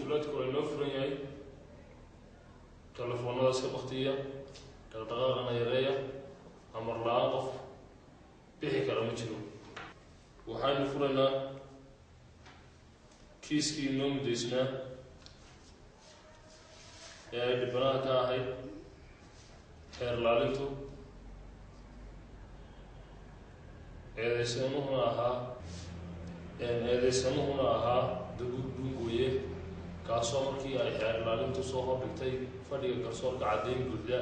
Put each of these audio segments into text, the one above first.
qunsuulaadku waa inoo furan yahay telefoonada iska baktiya dhaqdhaqaaqana yareeya amar la-aan qof bixi kara ma jiro waxaynu furaynaa kiiskii inoo muddaysnaa ee ay dhibanaha ka ahayd xeer laalintu eedeysanuhuna ahaa eedeysanuhuna ahaa dabuud dhungooye kaasoo markii ay xeer laalintu soo hordhigtay fadhiga garsoorka caddayn buuxda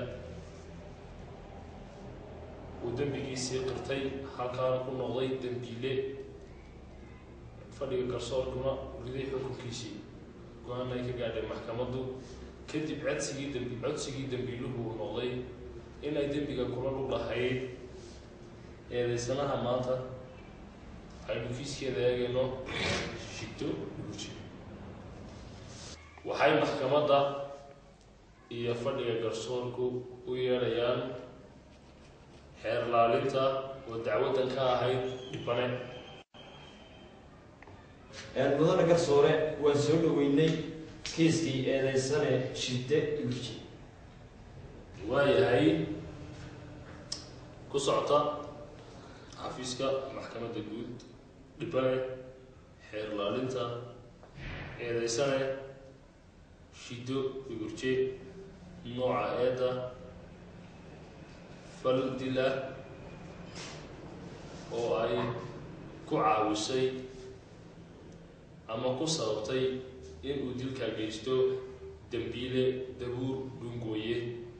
uu dembigiisii qirtay halkaana ku noqday dembiile fadhiga garsoorkuna riday xukunkiisii go-aan ay ka gaadhay maxkamaddu kadib codsigii dembi codsigii dembiiluhu uu noqday in ay dembiga kula lug lahayd eedeysanaha maanta aynu kiiskeeda eegayno shigto dhuguji waxay maxkamadda iyo fadhiga garsoorku u yeedhayaan xeer laalinta oo dacwaddan ka ahayd dhibane mudane garsoore waan soo dhaweynay kiiskii eedeysane shide igurji waayahay ku socota xafiiska maxkamadda guud dhibane xeer laalinta eedeysane shido igurje nooca eedda fal dil ah oo ay ku caawisay ama ku sababtay inuu dilka geysto dembiile dabuur dhungooye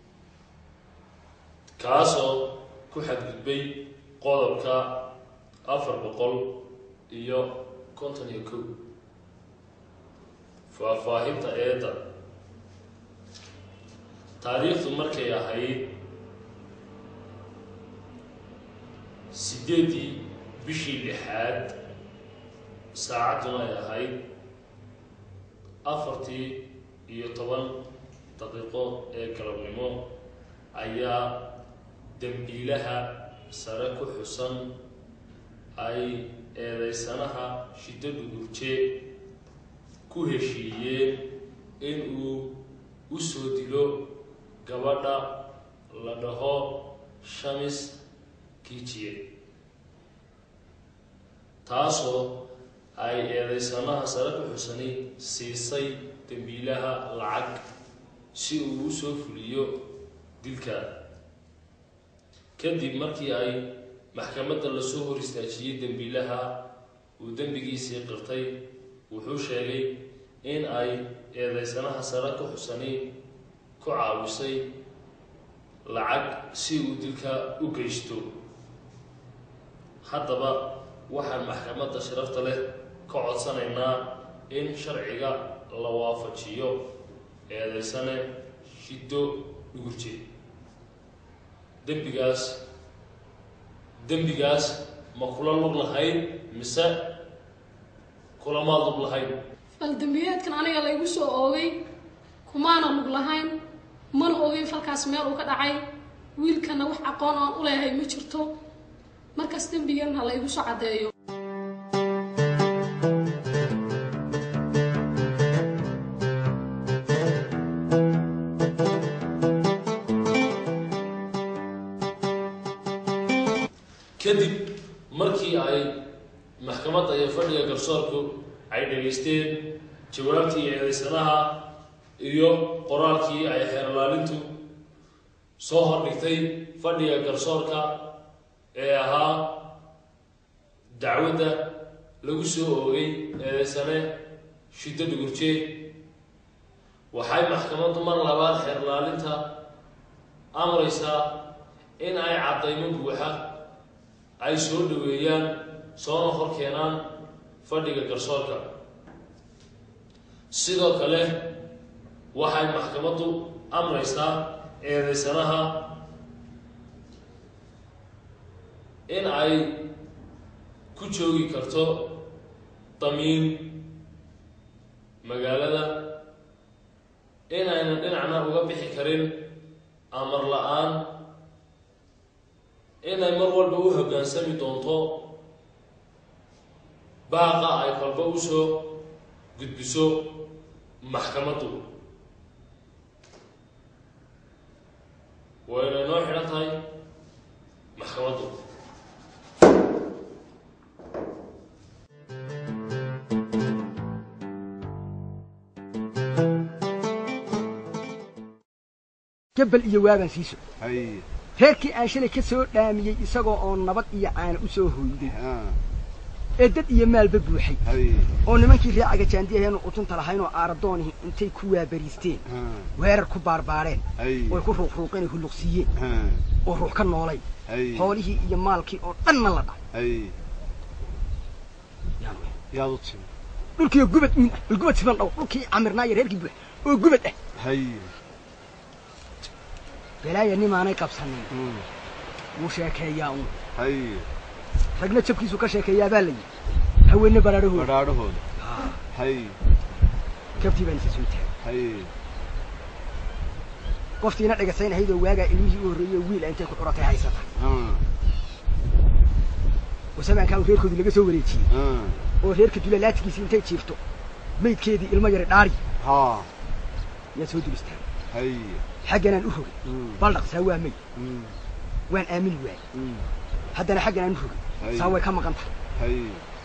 kaasoo ku xadgudbay qodobka afar boqol iyo konton iyo kow faahfaahinta eedda taariikhdu markay ahayd sideedii bishii lixaad saacadduna ay ahayd afartii iyo toban daqiiqo ee galabnimo ayaa dembiilaha sare ku xusan ay eedeysanaha shiddo dhugurje ku heshiiyeen inuu u soo dilo gabadha la dhaho shamis kiijiye taasoo ay eedeysanaha sare ku xusani siisay dembiilaha lacag si uu u soo fuliyo dilka kadib markii ay maxkamadda lasoo hor istaajiyey dembiilaha uu dembigiisii qirtay wuxuu sheegay in ay eedeysanaha sare ku xusani ku caawisay lacag si uu dilka u geysto haddaba waxaan maxkamadda sharafta leh ka codsanaynaa in sharciga la waafajiyo eedeysane shiddo dhugurje dembigaas dembigaas ma kula lug lahayd mise kulamaad lug lahayd faldambiyeedkan aniga laygu soo oogay kumaana lug lahayn mana ogeyn falkaas meel uu ka dhacay wiilkana wax aqoon aan u leehay ma jirto markaas dembigan ha laygu soo caddeeyo kadib markii ay maxkamadda iyo fadhiga garsoorku ay dhegaysteen jawaabtii eedeysanaha iyo qoraalkii ay xeerlaalintu soo hordhigtay fadhiga garsoorka ee ahaa dacwadda lagu soo oogay eedeysane shiddo dhugurje waxay maxkamaddu mar labaad xeerlaalinta amraysaa in ay caddaymo buuxa ay soo dhaweeyaan soona hor keenaan fadhiga garsoorka sidoo kale waxay maxkamaddu amraysaa eedeysanaha in ay ku joogi karto damiin magaalada in aynan dhinacna uga bixi karin amar la-aan inay mar walba u hoggaansami doonto baaqa ay kolba usoo gudbiso maxkamaddu waa inay noo xidhan tahay maxkamaddu gabal iyo waaban sii socday hay reerkii aan shalay ka soo dhaamiyey isagoo oo nabad iyo caana u soo hoyday ha ee dad iyo maalba buuxay hay oo nimankii reecaga jaandiyaheenu utunta lahaynoo aaradoonihi intay ku waabariisteen ha weerar ku baarbaareen hay oy ku ruuqruuqeen hulluqsiiyeen ha oo ruux ka noolay hay xoolihii iyo maalkii oo dhanna la dhacay hay yaan weyn. yaad u timi dhulkii gubad uun ah bal gubad siban dhow dhulkii camirnaa iyo reerkii buux oo gubad ah hay balaaya nimaanay qabsanin Mm. wuu sheekeeyaa uun hay ragna jabkiisu ka sheekeeyaa baa la yidhi haweenne baraarahooda badhaadhahooda hay kabtii baan isa soo taagay hay qoftiina dhagaysaynahaydoo waagaa ilmihii u horreeyey oo wiil ah intay ku curatay haysata ha wasabaankaa uu reerkoodii laga soo wareejiyey ha oo reerka dulalaatigiisii intay jiifto maydkeedii ilmo yari dhaari ha yaa soo dulistaa hay xagganaan u rogay Mm. baldhaq saa waa mayd Mm. waan aamini waayey Mm. haddana xagganaan u rogay Hay. saa way ka maqan tahay hay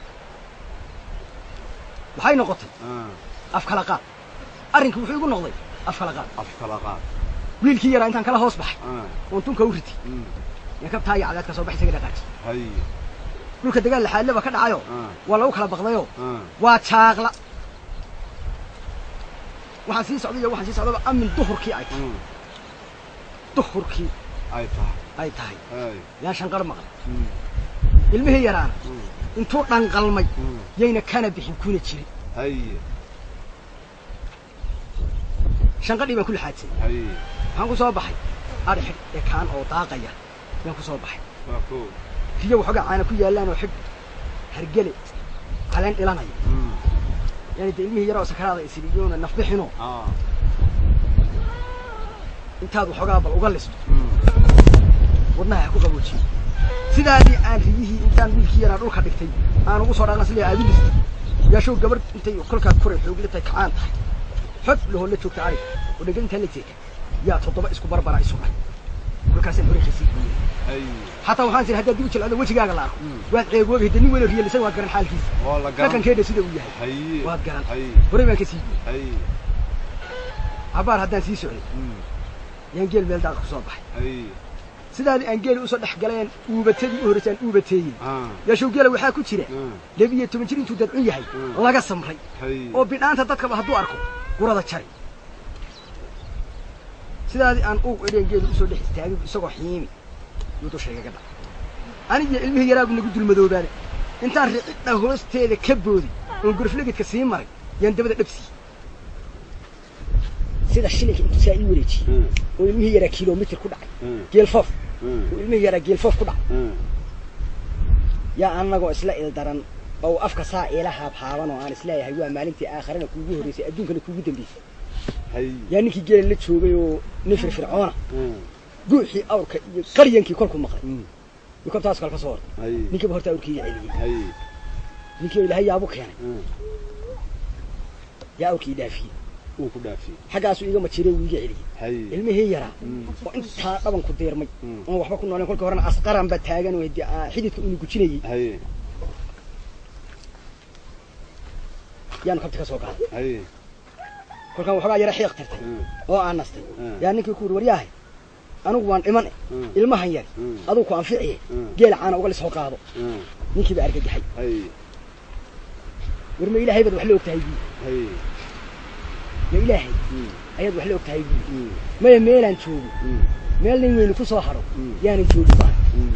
waxay noqotay ha af kala qaad arrinkii wuxuu igu noqday af kala qaad af kala qaad wiilkii yaraa intaan kala hoos baxay ha oon tunka u riti Mm. yaa kabtaa iyo cadaad ka soo bax isaga dhaqaaji hay dhulka dagaal laxaadleba ka dhacayo Ah. waa lagu kala baqdayoo ha waa jaaqla waxaan sii socday iyo waxaan sii socdaba amin duhurkii ay tahay Mm. duhurkii ay tahay ay tahay hay yaan shanqar maqlay Mm. ilmihii yaraana Mm. intuu dhanqalmay Mm. yayna kana bixin kuna jirin hay shanqadhii baan ku laxaadsay hay waxaan ku soo baxay adhi xidh ee kaan oo daaqaya yaan ku soo baxay waa ko riyo waxoogaa caana ku yaallaan oo xidh hargele caleen dhilanaya Mm. yani dee ilmihii yaroo sakaraada isiriyoona nafbixinoo ha intaad waxoogaa bal uga listo Mm. wadnaha ha ku qaboojiyo sidaadii aan riyihii intaan wiilkii yaraa dhulka dhigtay aan ugu soo dhaqna sidii aad u listay yaashow gabadh intay kolkaa koray xoogli tahay kacaan tahay xod lahoo la joogta arig oo dhegan intaa la jeeka yaa toddoba isku barbara isu dhay kolkaasaan hore kasii gooyay hay xataa waxaan siri haddaad dib u jilcado wejigaaga la arko waad ceegoobi hadda nin weyna riyalisan waad garan xaalkiisa waa la garan dhaqankeedha sida uu yahay hay waad garan hay horey baan kasii gooyey hay cabaar haddaan sii socday Mm. yaan geel meel daaqa kusoo baxay hay sidaadii aan geeli usoo dhex galeen uubatadii u horreysay aan uubateeyey ha yaashow geela waxaa ku jira Mm. laba iyo toban jir intuu dadcun yahay Mm. laga samray hay oo bidhaanta dadkaba hadduu arko gurada jari sidaadii aan uug edheen geeli usoo dhex istaagay isagoo xiimi yuu dushaygaga dhacay anigiyo ilmihii yaraabu nagu dulmadoobaane intaan ricidha hoosteeda ka booday oon guruflegedka sii maray yaan dabada dhabsiiyey sida shilinka intuu saa ii wareejiyey Mm. oo ilmihii yaraa kilomitir ku dhacay Mm. geelfoof Mm. oo ilmihii yaraa geelfoof ku dhacay Mm. yaa annagoo isla ildaran oo afka saa iila haabhaaban oo aan isleeyahay waa maalintii aakharana kuugu horreysay adduunkana kuugu dambeysay hay yaa ninkii geela la joogay oo nin firfircoona Mm. guuxii awrka iyo qaryankii kolku maqlay Mm. iyo kabtaas kale ka soo hortay hay ninkiiba horta awrkiiga celiyey hay ninkii oo ilaahay yaabu keenay Mm. yaa awrkii dhaafiyey uu ku dhaafiyey xaggaasuu iga majiray wuu iga celiyey hay ilmihii yaraa oo intaa dhabanku deermay Mm. oon waxba ku nooleen kolkii horena asqaran baa taagan oo dee, aa, xididka unu gujinayey hay yaanu kabti ka soo qaaday hay kolkaan waxoogaa yara xiiq tirtay Mm. oo aan nastay Mm. yaa ninkii ku yidhi waryaahay anigu waan dhiman Mm. ilmahan yari Mm. aduu ku anficiye Mm. geela caana uga lisoo qaado Mm. ninkii baa argagaxay hay war ma ilaahay baad wax la og tahay buui hay ma ilaahay Mm. ayaad wax la og tahay buui Mm. maya meelaan joogo Mm. meel nin weyni ku soo haro Mm. yaanan joogi baan Mm.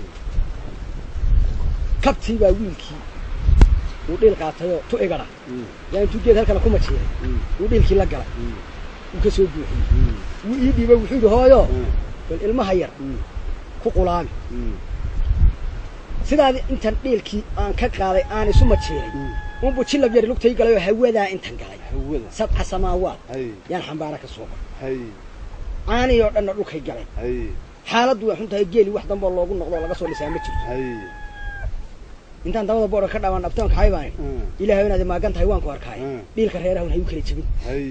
kabtii baa wiilkii uu dhiil qaatayoo tu igara Mm. yaa intuu geed halkana ku majeeray Mm. uu dhiilkii la galay Mm. uu ka soo buuxiyey Mm. wuu ii dhiibay wuxuu yidhi hooyo Mm. bal ilmaha yar Mm. ku qulaami Mm. sidaadii intan dhiilkii aan ka qaaday aan isu majeeray Mm. unbuu jilab yari lugtay galay oo hawadaa intan galay hawada sabca samaawaad hay yaan xambaara ka soo baxay hay caanii oo dhanna dhulkay galeen hay xaaladdu way xun tahay geeli wax damboo loogu noqdo oo laga soo dhisaa ma jirto hay intaan dabada boodha ka dhaawaan dhabtoon kaxay baan Mm. ilaahay inaad maagan tahay waan ku arkaay Mm. dhiilka reeraha ha u kala jebin hay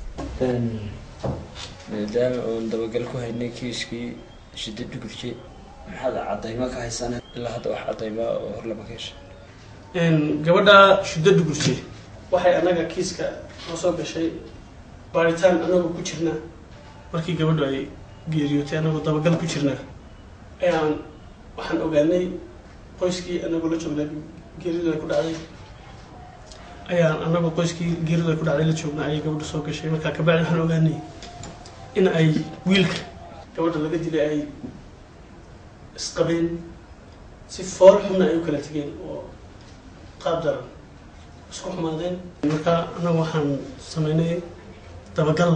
maadaama oon dabagal ku haynay kiiskii shida dhugurje maxaad cadaymo ka haysana ilaa hadda wax cadaymaa oo hor lama ka heshay gabadha shuddo dhugurse waxay annaga kiiska noo soo gashay baaritaan annagoo ku jirnaa markii gabadhu ay geeriyootay annagoo dabagal ku jirnaa ayaan waxaan ogaanay qoyskii annagoo la joognaa geeridu ay ku dhacday ayaan annagoo qoyskii geeridu ay ku dhacday la joognaa ayay gabadhu soo gashay markaa kabacdi waxaan ogaanay in ay wiilka gabadha laga dilay ay isqabeen si fool xunna ay u kala tegeen oo qaab daran isku xumaadeen marka annagu waxaan sameynay dabagal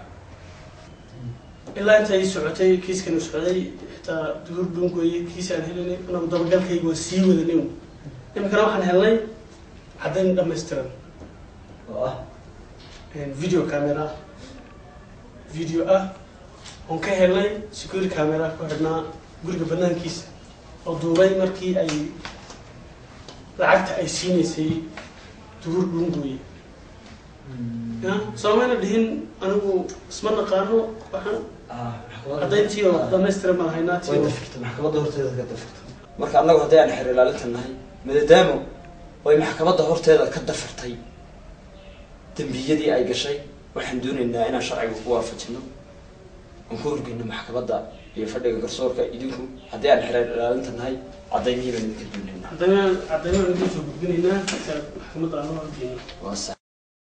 ilaa intay socotay kiiskani socday xitaa duhur dhungoye kiisi aan helinay annagu dabagalkayga waa sii wadanay iminkana waxaan helnay caddayn dhammaystiran oo ah video camera video ah oon ka helnay security camera ku xidhnaa guriga banaankiisa oo duubay markii ay lacagta ay siinaysay duhur dhungooye ya soomayna dhihin anigu isma naqaano waxaan caddayntii oo dhamaystiran baan haynaa way tii dafirta maxkamadda horteeda ka dafirta marka annagu haddii aan xer ilaalinta nahay maadaamo way maxkamadda horteeda ka dafirtay dembiyadii ay gashay waxaan doonaynaa inaan sharciga ku waafajino aan ku horgeyno maxkamadda iyo fadhiga garsoorka idinku haddii aan xeer ilaalinta nahay caddaymihii baan idinka doonaynaa caddaynaan caddaynaan idin soo gudbinaynaa si aad maxkamadda aan u horgeyno waa sax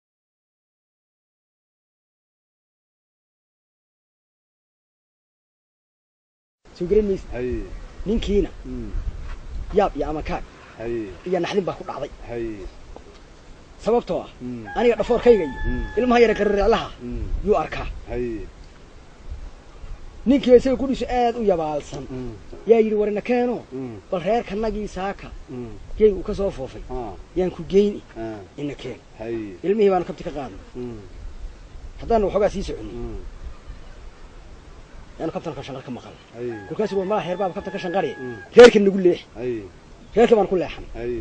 soo garan maysa hay ninkiina Mm. yaab iyo ama kaag hay iyo naxdin baa ku dhacday hay sababtoo ah Mm. aniga dhafoorkayga iyo Mm. ilmaha yara qariraalaha Mm. yuu arkaa hay ninkiiba isaga kudhiiso aad u yabaalsan Mm. yaa yidhi warina keeno Mm. bal reerkanagii saaka Mm. gey uu ka soo foofay ah yaan ku geyni ah ina keen hay ilmihii baanu kabti ka qaadnay Mm. haddaanu waxoogaa sii soconay Mm. yaanu kabtan ka shanqar ka maqal hay kolkaasu waa malaha reer baaba kabtan ka shanqari Mm. reerkan nagu leex hay reerkii baan ku leexanay hay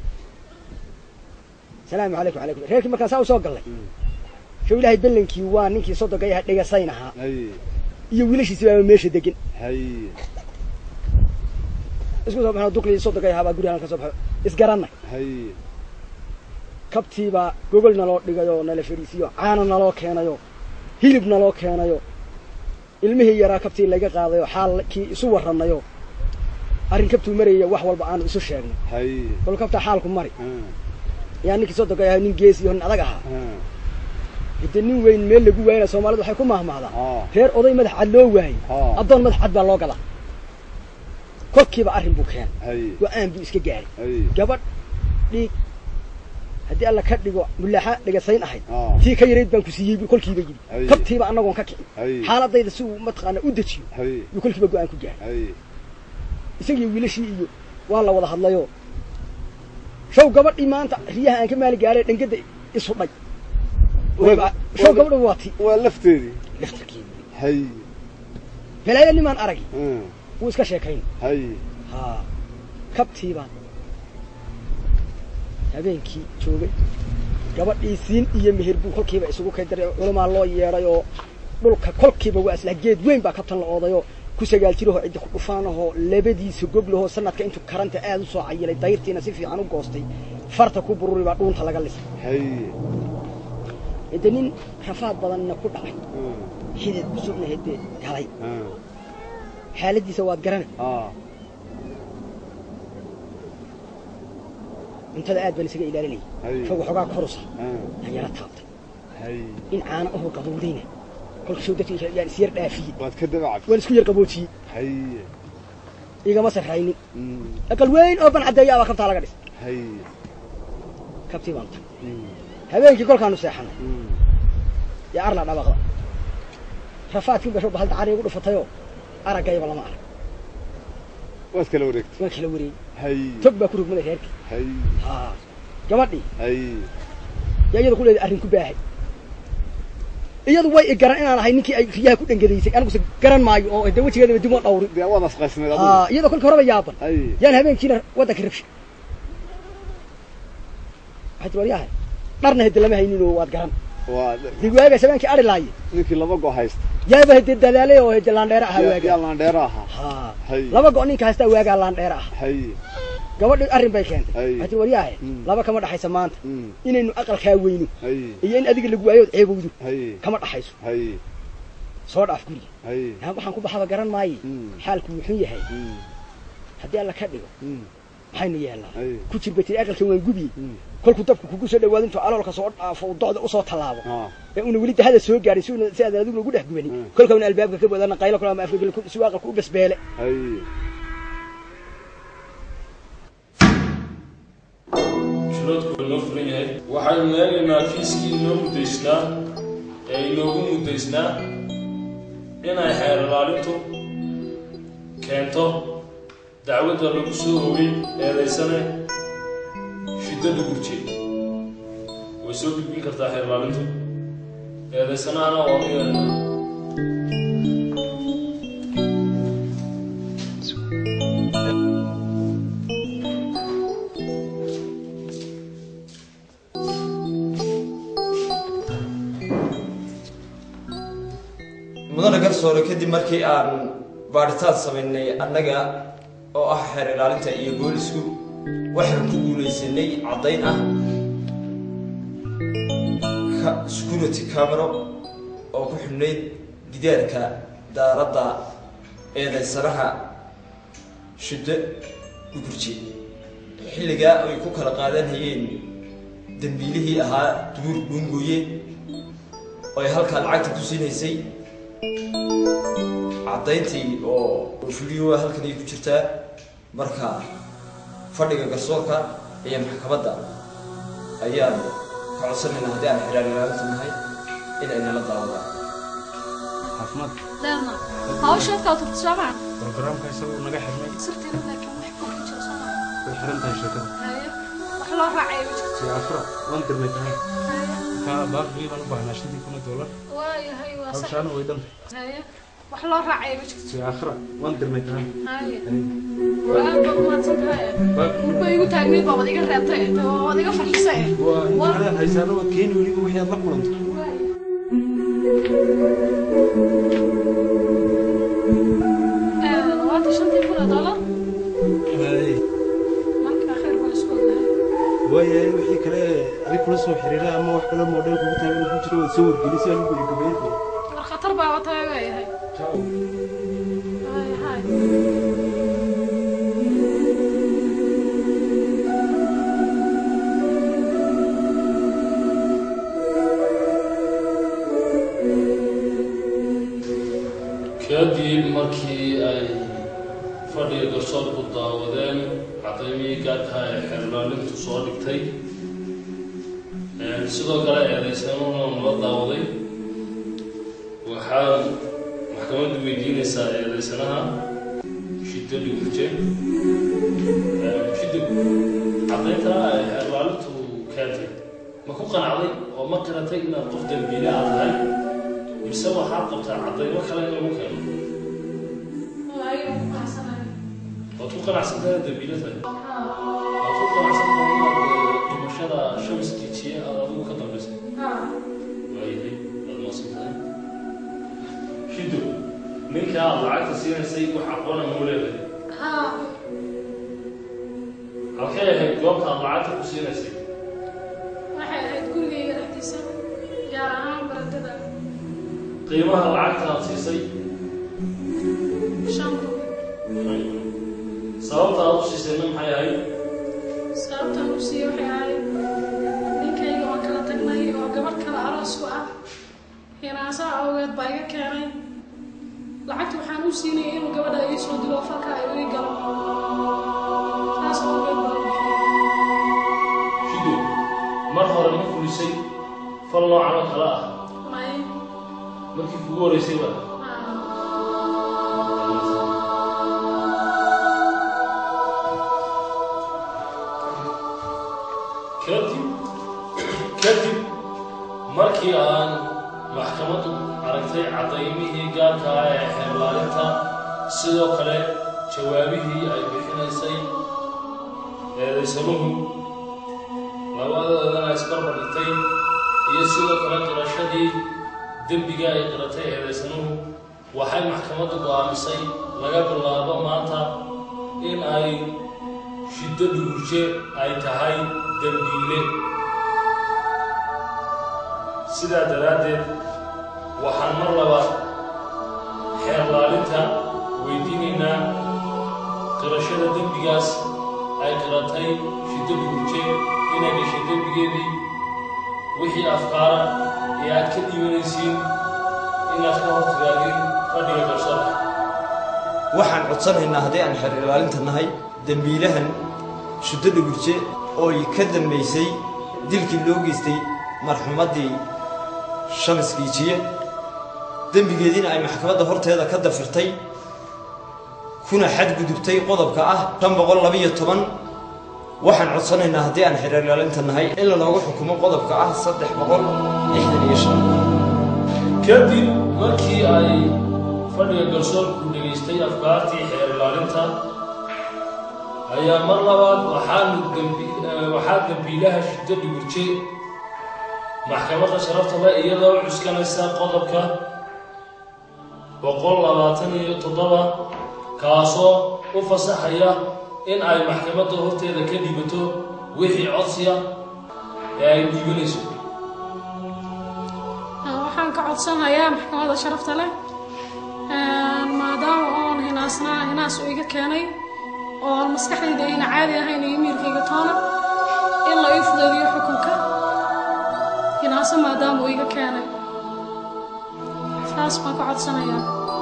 salaamu calaykum calaykum reerkii markaan saa u soo gallay Mm. show ilaahay bellankii waa ninkii sodogay aha dhegasayn ahaa hay iyo wiilashiisi baaba meesha degan hay isku soo baxno duqlii sodogay ahaa baa gurigaan ka soo baxo isgarannay hay kabtiibaa gogol naloo dhigayoo nala fadhiisiyo caano naloo keenayo hilib naloo keenayo ilmihii yaraa kabtii laga qaadayo xaalkii isu warranayo arrin kabtuu maraya wax walba aanu isu sheegnay hay kol kabtaa xaalku mari ah yaa ninkii sodogay ahaa nin gees iyo nin adag ahaa ah hade nin weyn meel lagu waayana soomaalidu waxay ku mahmahdaa ah reer oday madax cad loo waayey Ah. addoon madax cad baa loo gadaa kolkiiba arrin buu keenay hay go-aan buu iska gaaray hay gabadh dhiig haddii alla ka dhigo mulaaxa dhigasayn ahayd Ah. tii ka yarayd baan ku siiyey buu kolkiiba yidhi Ay. kabtiiba annagoon ka kicin Ay. xaaladayda si uu mataqaana u dejiyo hay buu kolkiiba go-aan ku gaaray hay isagii wiilashii iyo waa la wada hadlayo show gabadhii maanta riyaha aan ka maali gaaray dhangada isudhay Waa- show waa- gabadhu waa ti waa lafteedii laftarkii hay balaayo nimaan arag ah wuu iska sheekayn hay ha kabtiibaan habeenkii joogay gabadhii siin iyo meher buu kolkiiba isugu kay daray culamaa loo yeedhay oo dhulka kolkiiba waa isla geed weyn baa kabtan la oodayoo ku sagaal jirahoo ciddi ku dhufaanahoo labadiisa goglahoo sanadka intuu karanta aad u soo cayilay dayrtiina si fiican u goostay farta ku bururi baa dhuunta laga lisay hay hade nin rafaad badanna ku dhacay ah xidid cusubna hade galay ah xaaladiisa waad garanay ah cuntada aad baan isaga ilaalinayay Hay. fog waxoogaa korusa ah yaan yara taabtay hay in caano ahoo qabowdayna kolka soo dadka yaan isyar dhaafiyey waad ka dabacabtay waan isku yar qaboojiyey hay igama sarraynin Mm. aqal weyn oo ban caddeeya abaa kabtaa laga dhis hay kabtii baan tag Mm. habeenkii kolkaanu seexanay Mm. yaa arla dhabaqda rafaadkii gasho bahal dacari igu dhufatayoo araggayba lama arag waad kala wareegtay waan kala wareeyey hay tog baa ku rugmaday reerkii hay haa gabadhii hay yaa iyada ku leeday arrin ku baahay iyadu way i garan inaan ahay ninkii ay riyaha ku dhangadaysay aniguse garan maayo oo de wejigeedaba dib oo dhawri dee waad asqaysnayd haa adigu iyadoo kolka horeba yaaban hay yaan habeenkiina waddanka rabshay waxay tii waryahay dharna hede lama haynin oo waad garan waa dee waaga sabeenkii ari laaye ninkii laba go haysta yaaba hede dadaalay oo hede laandheere ahaa yaa waaga laandheera ahaa ha hay laba go ninka haystaa waagaa laandheere ah hay gabadhi arrin bay keentay Ay. waxay tii waryahay Mm. laba kama dhaxaysa maanta mm, inaynu aqalkaa weyno hay iyo in adiga lagu waayo ood ceebowdo hay kama dhaxayso hay soo dhaaf guriga hay yaa waxaan ku baxaba garan maaye Mm. xaalku wuxuu yahay mm, haddii alla ka dhigo mm, maxaynu yeelnaa Ay. ku jirba tiri aqalkan waan gubiye mm. kolkuu dabku kugu soo dhawaado intuu aloolka soo dhaafo uu docda usoo tallaabo Ah, ee una weli dahada soo gaadhin si una si aadan adigu ugu dhex gubanin Mm. kolka una albaabka ka badana qaylo kale ama afka geli si uu aqalku u basbeele hay shiloodku waa noo furan yahay waxaynu eegaynaa kiiskii inoo muddaysnaa ee inoogu muddaysnaa inay xeer ilaalintu keento dacwadda lagu soo hogay eedaysane shiddo dhugurje way soo gudbin kartaa xeer ilaalintu eedaysanahana waa u yeelanaa mudane garsoore kadib markii aan baadhitaan samaynay annaga oo ah xeer ilaalinta iyo boolisku waxaan ku guulaysanay caddayn ah ka- security camero oo ku xidhnayd gidaarka daaradda eedaysanaha shiddo dhugurje xilligaa ay ku kala qaadanayeen dembiilihii ahaa duur dhungoye oo ay halkaa lacagta ku siinaysay caddayntii oo video halkan ay ku jirtaa marka fadhiga garsoorka iyo maxkamadda ayaan ka codsanaynaa haddii aan xiraar ilaalinta nahay in ay nala daawadaan caafimaad deerna hawsheedkaa turta soo maa programka isagoo naga xirmay sirteeda laakiin wax ku jira soo maa way xiran tahay sheekada haye wax loo raacay ma jirto si afra waan dirnay tahay haye kaa baaqii baan u baahnaa shantii kun oo doolar waayahay waa sax hawshaana way dhantay haye wax loo raacay ma jirto si akhra waan dirnay tahay haye waa aad baad umahadsan tahay murba igu taagneyd baa wad iga reebtay oo wad iga farxisay waa Waa- intaadaan haysaano waad keeni weliba wixii aad la kulanto waaye labaatan shantii kun oo dollar marka khayr baa isku ogahay waayahay wixii kale adig kula soo xiriira ama wax kale moodheel kugu taagan ku jiro waad soo wargelisa anigu iyo gabayadii war khatar baa wataay waayahay Haye, haye. kadib markii ay fadhiga garsoorku daawadeen cadaymihii gaarka ee xeerlaalintu soo dhigtay sidoo kale eedaysanuna nala daawaday waxaa maxkamaddu weydiinaysaa eedaysanaha shiddo dhiguje shiddo cadaynta ay xeerlaalintu keentay ma ku qanacday oo ma qiratay inaad qof dambiile aad tahay mise waxaad qabtaa caddaymo kale in lagu keeno Waayo, ku qanacsanahay. waad ku qanacsan tahay dambiile tahay Haa. waad ku qanacsan tahay inaad eh, dhimashada shams jijiye aad adigu ka dambaysay Haa. waayahay waad maasan tahay shido ninka aad lacagta siinaysay wax aqoona muu leedahay Haa. halkay ahayd goobta aad lacagta ku siinaysay Waxay ahayd gurigayga dhexdiisa, gaar ahaan barandada. qiimaha lacagta aad siisay Shan rubi. sababta aad u siisayna maxay ahayd Sababtaan u siiyey waxay ahayd ninkayga waan kala tagnay oo gabadh kale aroos ku ah. Hinaasaha awgeed baa iga keenay. Lacagta waxaan u siinayay inuu gabadha ii soo dilo oo falka ay ii galo. Saas awgeed baa u bixiyey. shido mar hore ma fulisay fal noocan oo kale ah May. markii kugu horeysay ba Haa. kadib kadib markii aan maxkamaddu aragtay cadaymihii gaarka ah ee xeerlaalinta sidoo kale jawaabihii ay bixinaysay eedaysanuhu labadeedana isbarbar dhigtay iyo sidoo kale qirashadii dembiga ay qiratay eedaysanuhu waxay maxkamaddu go'aamisay laga bilaabo maanta in ay shiddo dhugurje ay tahay dembiile sidaa daraaddeed waxaan mar labaad xeerlaalinta weydiinaynaa qirashada dembigaas ay qiratay shiddo dhugurje inay gashay dembigeedii wixii afkaara ee aad ka dhiibanaysiin inaad ka hortigaagin fadhiga garsoorka waxaan codsanaynaa haddii aan xeer ilaalinta nahay dembiilahan shuddo dhugurje ooy ka dambaysay dilkii loo geystay marxuumaddii shamis giijiye dembigeediina ay maxkamadda horteeda ka dafirtay kuna xadgudubtay qodobka ah shan boqol labiyo toban waxaan codsanaynaa haddii aan xeer ilaalinta nahay in lanoogu xukumo qodobka ah saddex boqol lixdan iyo shan kadib markii ay fadhiga garsoorku dhegaystay afkaartii xeer ilaalinta ayaa mar labaad waxaanu dembi waxaa dembiilaha shiddo dhugurje maxkamadda sharafta le iyadoo cuskanaysa qodobka boqol labaatan iyo toddoba kaasoo u fasaxaya in ay maxkamadda horteeda ka dhibato wixii codsiya ee ay dhiibanayso waxaan ka codsanayaa maxkamadda sharafta leh maadaama oon hinaasnaa hinaas uu iga keenay oo maskaxdayda ayna caadi ahayn iyo miirkayga toona in la ii fudeediyo xukunka hinaaso maadaama uu iga keenay saas baan ka codsanayaa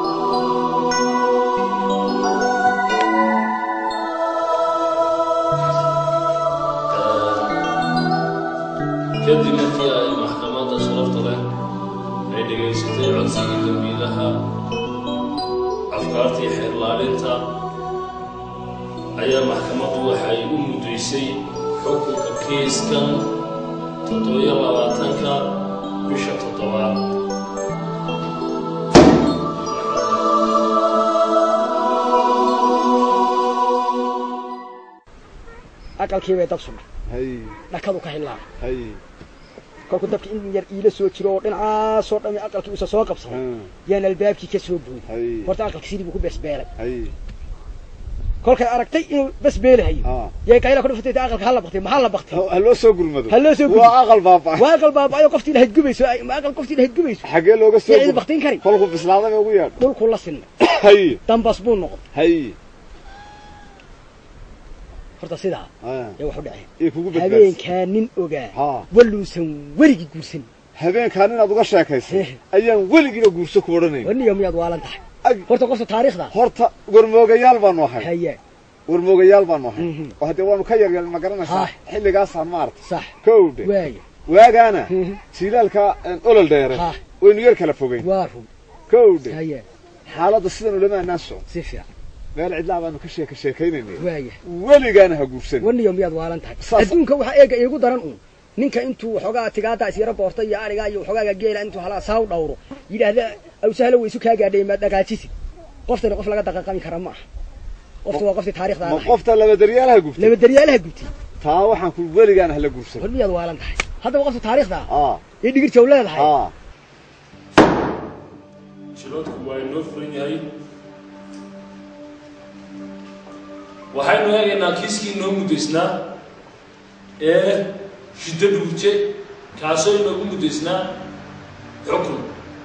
kadib markii ay maxkamadda sharafta leh ay dhegaysatay codsigii dembiilaha afkaartii xeerlaalinta ayaa maxkamaddu waxay u muddaysay xukunka kiiskan toddobiyo labaatanka bisha toddobaad aqalkii bay dab sumay hay dhakadu ka hillaa hay kolku dabki in yar iila soo jiro oo dhinacaasoo dhami aqalkii uusa soo qabsaday Hmm. yaan albaabkii ka soo buuy hay horta aqalkii sidii buu ku besbeelay hay kolkay aragtay inuu besbeelahayo Ah. yay qayla ku dhufatay aqalka hala baktay maxaa la baktay ha loo soo gurmado Ha loo soo gurmado. waa aqal baaba waa aqal baaba'ayo qoftii lahayd gubayso ay- ma aqal qoftii lahayd gubayso xagee looga soo yaa idin gur- baktin kari kolku bislaaday ugu yeedh dhulkuu la sinmay hay dambas buu noqon hay horta sidaa Ah, yaa wax u dhaceen iyo kugu badbaadis habeenkaa nin ogaa ha waluusan weligii guursan habeenkaan inaad uga sheekaysay Eh. ayaan weligiina guurso ku odhanayn waniyo miyaad waalan tahay Ag, horta qofta taariikhda horta warmoogayaal baanu ahay haya warmoogayaal baanu ahay Mhm. oo haddee waanu ka yaryar ma garanaysaa Ah. xilligaasaan maarta sax kowdhe waaya waagaana Mhm. silaalka olol dheere Ah. waynu yar kala fogeyn waa run kowdhe haya xaaladda sidan ulama anaan socon si fiican meel cidlaa baanu ka sheeka sheekaynayna waaya weligaana ha guursan waniyo miyaad waalan tahay Saas- adduunka waxaa eega iigu daran uun ninka intuu waxoogaa tigaada isyaro boorta iyo arigaa iyo waxoogaaga geela intuu halaa saaw dhawro yidhaahda awsahlo waysu kaa gaadhay maad dhagaajisid qoftani qof laga daqaqami kara ma aha qofta waa qoftii taarikhda ma ahayd qofta labadaryaalaha gubtay laba daryaalaha gubtay taa waxaan ku weligaana hala guursan war miyaad waalan tahay haddaba qofta taarikhda ah aa ee dhigirjow leedahay aa jiroodku waa inoo furan yahay waxaynu eegaynaa kiiskii inoo muddaysnaa ee shiddo dhuurje kaasoo inoogu muddaysnaa xukun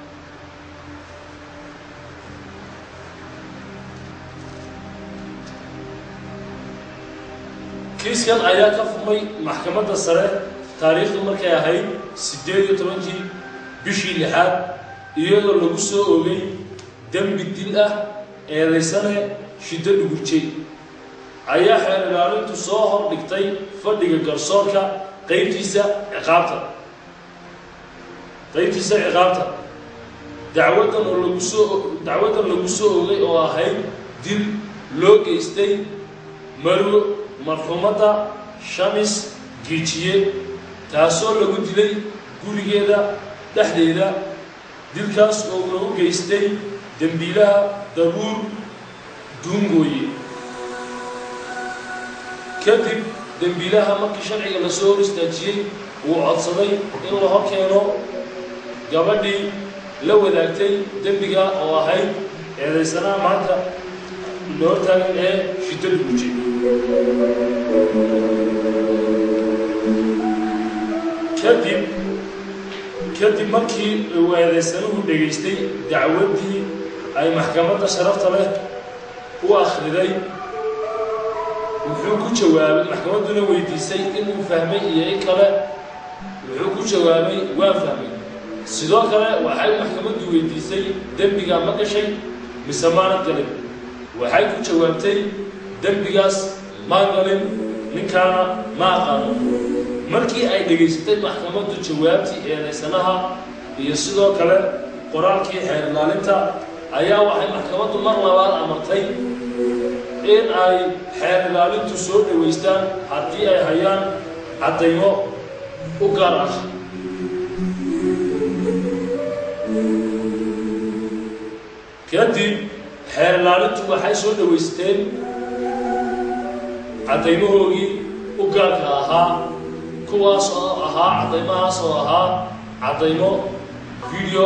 kiiskan ayaa ka fumay maxkamadda sare taariikhdu markay ahayd siddeed iyo tobankii bishii lixaad iyadoo lagu soo ogay dembi dil ah eedaysane shiddo dhugurjay ayaa xeer ilaalintu soo hor dhigtay fadhiga garsoorka qaybtiisa ciqaabta qaybtiisa ciqaabta dacwadan oo lagu soo dacwadan lagu soo ogay oo ahayd dil loo geystay marwo marxuumadda shamis giijiye taasoo lagu dilay gurigeeda dhexdeeda dilkaas oo lagu geystay dembiilaha dabuur duungooye kadib dembiilaha markii sharciga lasoo hor istaajiyey uu codsaday in la hor keeno gabadhii la wadaagtay dembiga oo ahayd eedaysanaha maanta loo taagan ee shidada guji kadib kadib markii uu eedaysanuhu dhegaystay dacwaddii ay maxkamadda sharafta leh u akhriday wuxuu ku jawaabay maxkamadduna weydiisay inuu fahmay iyo in kale wuxuu ku jawaabay waa fahmay sidoo kale waxay maxkamaddu weydiisay dembigaa ma gashay mise maanad galin waxay ku jawaabtay dembigaas maa galin ninkaana ma aqaano markii ay dhegaysatay maxkamaddu jawaabtii eedaysanaha iyo sidoo kale qoraalkii xeer ilaalinta ayaa waxay maxkamaddu mar labaad amartay in ay xeer ilaalintu soo dhowaystaan haddii ay hayaan caddaymo u gaar ah kadib xeer ilaalintu waxay soo dhowaysteen caddaymahoogii u gaarka ahaa kuwaas oo ahaa caddaymahaas oo ahaa caddaymo video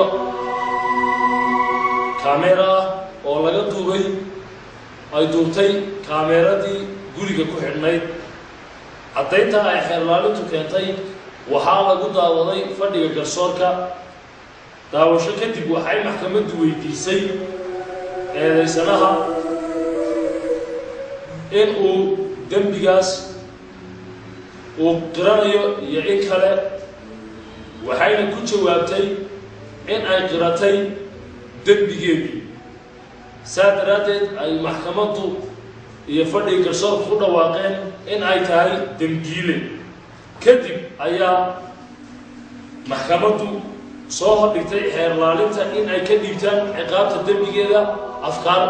camera ah oo laga duubay ay duubtay kaameeradii guriga ku xidhnayd caddaynta ay xeerlaalintu keentay waxaa lagu daawaday fadhiga garsoorka daawasho kadib waxay maxkamaddu weydiisay eedaysanaha in uu dembigaas uu qiranayo iyo in kale waxayna ku jawaabtay in ay qiratay dembigeedii saa daraaddeed ay maxkamaddu iyo fadhiga garsoorku ku dhawaaqeen in ay tahay dembiile kadib ayaa maxkamaddu soo hordhigtay xeerlaalinta in ay ka dhiibtaan ciqaabta dembigeeda afkaar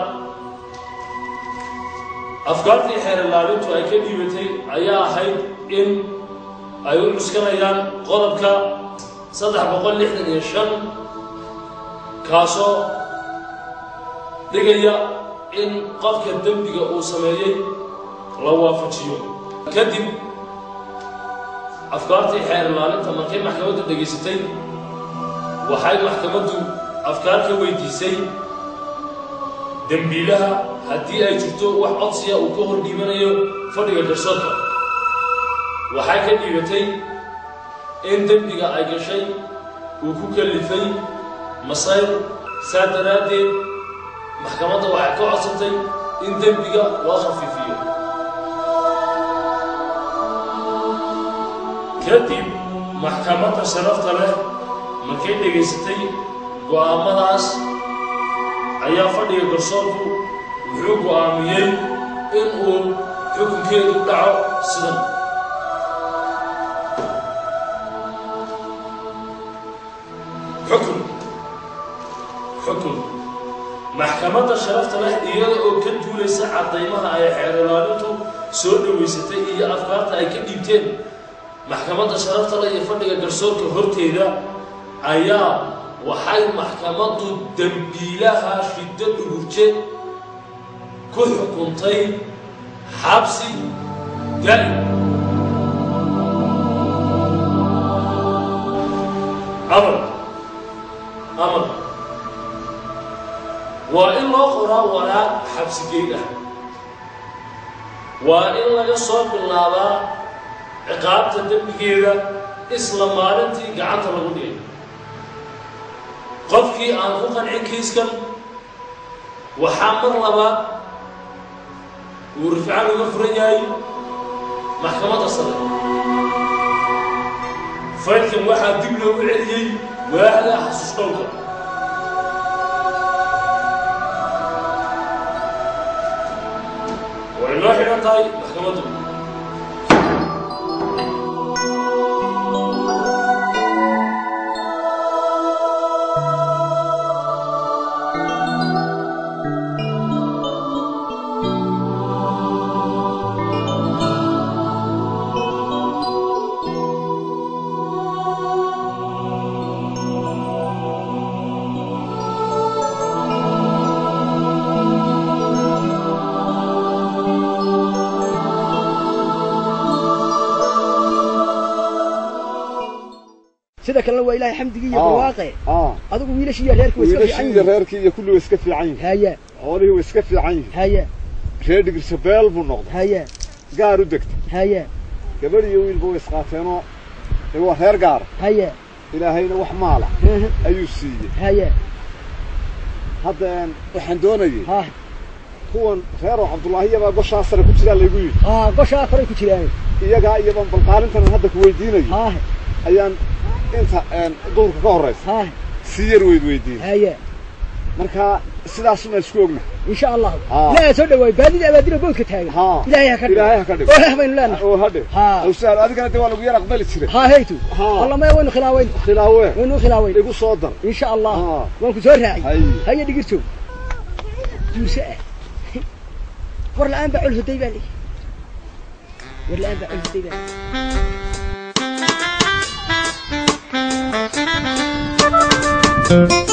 afkaartii xeerlaalintu ay ka dhiibatay ayaa ahayd in ay u cuskanayaan qodobka saddex boqol lixdan iyo shan kaasoo dhigaya in qofka dembiga uu sameeyey la waafajiyo kadib afkaartii xeer ilaalinta markay maxkamaddu dhegaysatay waxay maxkamaddu afkaar ka weydiisay dembiilaha haddii ay jirto wax codsiya uu ka hor dhiibanayo fadhiga garsoorka waxay ka dhiibatay in dembiga ay gashay uu ku kalifay masayr saa daraaddeed maxkamadda waxay ka codsatay in dembiga loo khafiifiyo kadib maxkamadda sharafta leh markay dhegaysatay go'aamadaas ayaa fadhiga garsoorku wuxuu go'aamiyey in uu xukunkeedu dhaco sidan xukun xukun maxkamadda sharafta leh iyada oo ka duulaysa caddaymaha ay xeer ilaalintu soo dhowaysatay iyo afkaarta ay ka dhiibteen maxkamadda sharafta leh iyo fadhiga garsoorka horteeda ayaa waxay maxkamaddu dembiilaha shiddo dhugurje ku xukuntay xabsi daa'im amar amar waa in loo qoraa waraaq xabsigeyd ah waa in laga soo bilaabaa ciqaabta dembigeeda isla maalintii gacanta lagu dhigay qofkii aan ku qancin kiiskan waxaa mar labaad uu rifcaan uga furan yahay maxkamadda sare faydkan waxaa dib loogu celiyey waaxda xasuus dhowrka way noo xidhan tahay maxkamaddu sida kalena waa ilaahay xamdigii iyo Ah. barwaaqe aa adigu wiilashii iyo reerkii way iska fiican wiilashii iyo yihiin reerkii iyo kulli way iska fiican yihiin haya xoolihii way iska fiican yihiin haya reer dhigirsa beel buu noqday haya gaar u degtay haya gabadh iyo wiilba way isqaateenoo dee waa reer gaara haya ilaahayna wax maala ayuu siiyey haya hadda een, waxaan doonayay ha kuwan reer oo cabdullaahiyabaa goshaa sare ku jiraa laygu yidhi ha goshaa koray ku jiraan iyagaa iyaban balqaalintan hadda ku weydiinayo ha ayaan inta een, duhurka ka horraysa ha si yar weyd weydiinay haya marka sidaasuna isku ogna إن شاء الله آه. لا سوى دواي بادي أبادي بوك تاجر ها إلهي هكذا ilaahay ha ka dhigo ولا بين لنا oo hadhe ها aw sahal adigana dee waa lagu yar aqbali jiray ها هيتو ها. والله ما وين خلاوين khilaawe وين خلاوين igu soo dar إن شاء الله ها. وين كسور هاي hay هيا دقيرتو جوسة ور الآن بعول هدي بالي ور الآن بعول هدي بالي